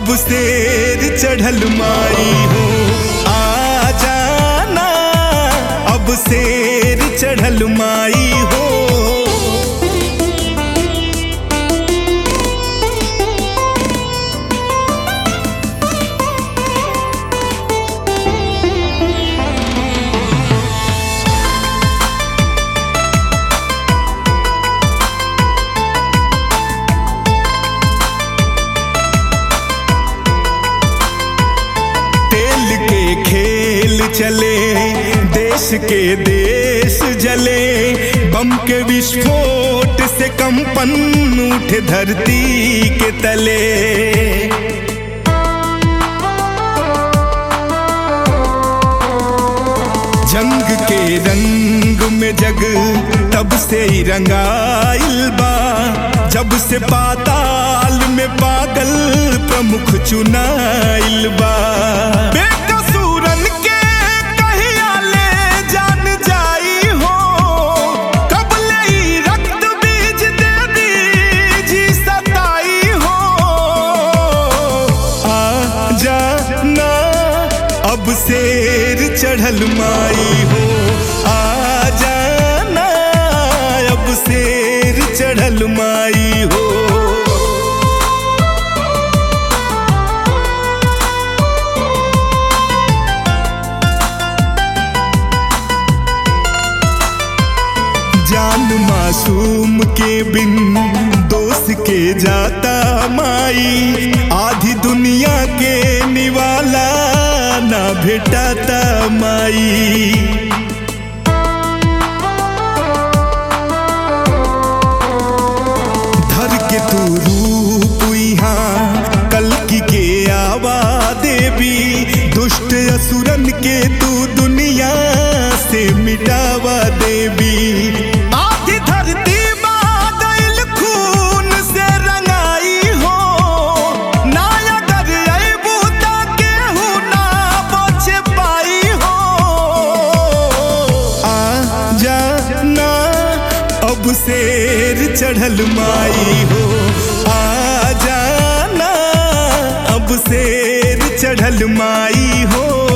अब शेर चढ़ल माई हो आ जाना अब शेर चढ़ल माई हो तेल के खेल चले देश के देश जले बम के विस्फोट से कंपन उठे धरती के तले जंग के रंग में जग तब से ही रंगाइल बा जब से पाताल में पागल प्रमुख चुनाइल बा बेकसूरन के कहिया ले जान जाई हो कब ले ई रक्त बीज दे दीजी सताई हो आ जाना अब शेर चढ़ल माई हो आ जाना अब शेर चढ़ल माई हो जान मासूम के बिन दोस्त के जाता माई आधी दुनिया के निवाला ना भेटाता माई धर के तू रूप यहाँ कलकी के आवा देवी दुष्ट असुरन के तू दुनिया से मिटावा देवी आधी धरती बादल खून से रंगाई हो नायगर अबू केहू ना बच पाई हो आ जाना अब शेर चढ़ल माई हो आ जाना अब शेर चढ़ल माई हो